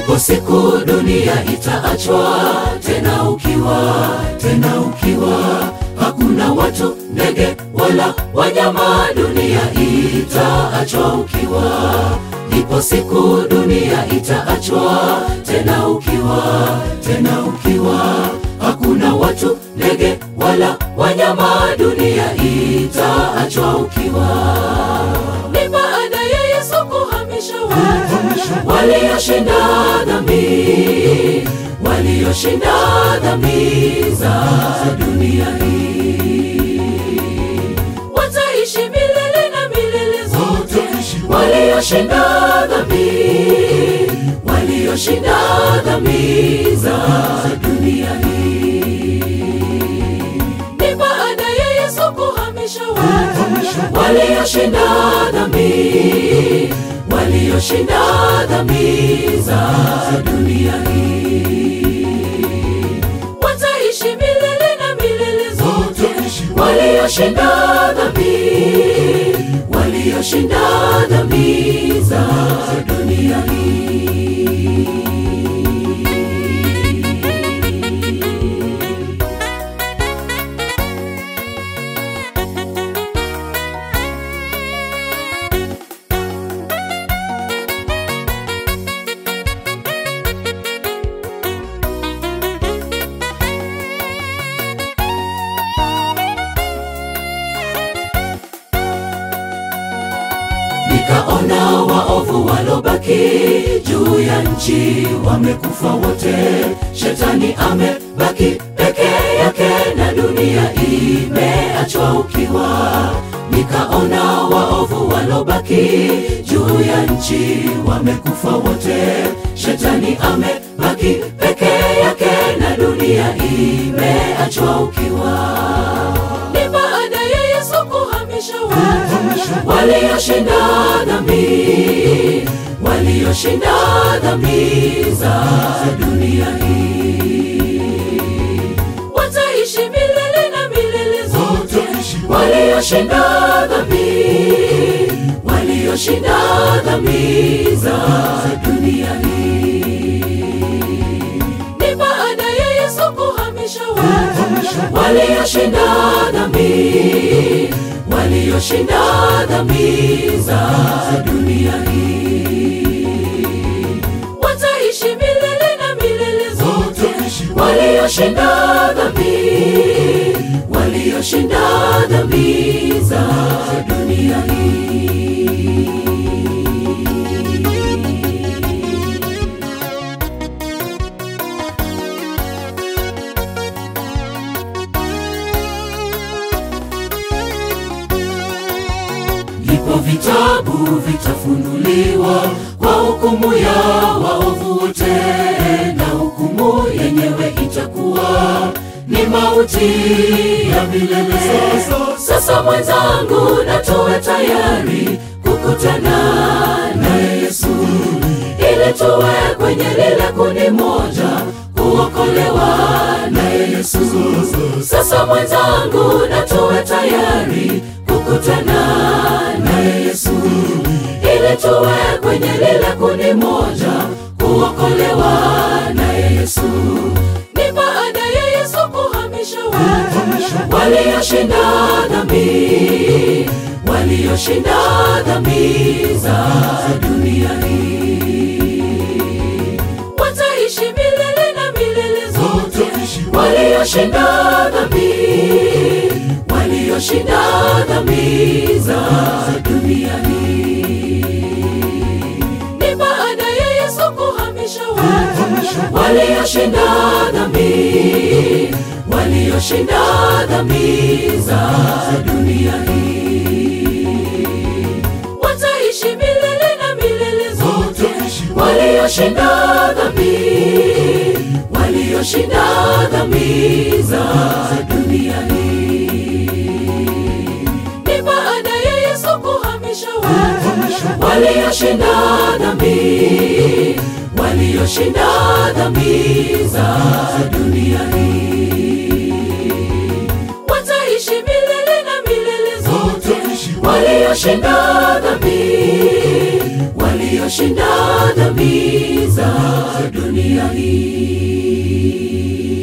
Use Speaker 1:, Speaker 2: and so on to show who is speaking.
Speaker 1: Ipo siku dunia itaachwa tena ukiwa, tena ukiwa, hakuna watu, ndege wala wanyama, dunia itaachwa ukiwa. Ipo siku dunia itaachwa tena ukiwa, tena ukiwa, hakuna watu, ndege wala wanyama, dunia itaachwa ukiwa. Ni baada ya Yesu kuhamisha watu walioshinda dhambi, walioshinda dhambi za dunia hii, wataishi milele na milele zote, walioshinda dhambi, walioshinda dhambi za dunia hii. Ni baada ya Yesu kuhamisha watu walioshinda dhambi, walioshinda dhambi za dunia hii, wataishi milele na milele zote, walioshinda dhambi, walioshinda dhambi za dunia hii. Nikaona waovu walobaki juu ya nchi wamekufa wote, shetani amebaki peke yake na dunia imeachwa ukiwa. Nikaona waovu walobaki juu ya nchi wamekufa wote, shetani amebaki peke yake na dunia imeachwa ukiwa. Ni baada ya Yesu kuhamisha watu walioshinda dhambi, walioshinda dhambi za dunia hii, wataishi milele na milele zote, walioshinda dhambi, walioshinda dhambi za dunia hii. Ni baada ya Yesu kuhamisha watu walioshinda dhambi, walioshinda dhambi za dunia hii, wataishi milele na milele zote, walioshinda dhambi, walioshinda dhambi za dunia hii. Ndipo vitabu vitafunuliwa kwa hukumu ya waovu wote, na hukumu yenyewe itakuwa ni mauti ya milele. Sasa, sasa mwenzangu, na tuwe tayari kukutana na Yesu ili tuwe kwenye lile kundi moja kuokolewa na Yesu. Sasa mwenzangu, na tuwe tayari kukutana na Yesu ili tuwe kwenye lile kundi moja kuokolewa na Yesu. Ni baada ya Yesu kuhamisha watu walioshinda dhambi, walioshinda dhambi za dunia hii, wataishi milele na milele zote, walioshinda dhambi, walioshinda dhambi za dunia hii. Ni baada ya Yesu kuhamisha watu walioshinda dhambi, walioshinda dhambi za dunia hii, wataishi milele na milele zote, walioshinda dhambi, walioshinda dhambi za dunia hii. Ni baada ya Yesu kuhamisha watu walioshinda dhambi, walioshinda dhambi za dunia hii, wataishi milele na milele zote, walioshinda dhambi, walio waliyoshinda dhambi za dunia hii.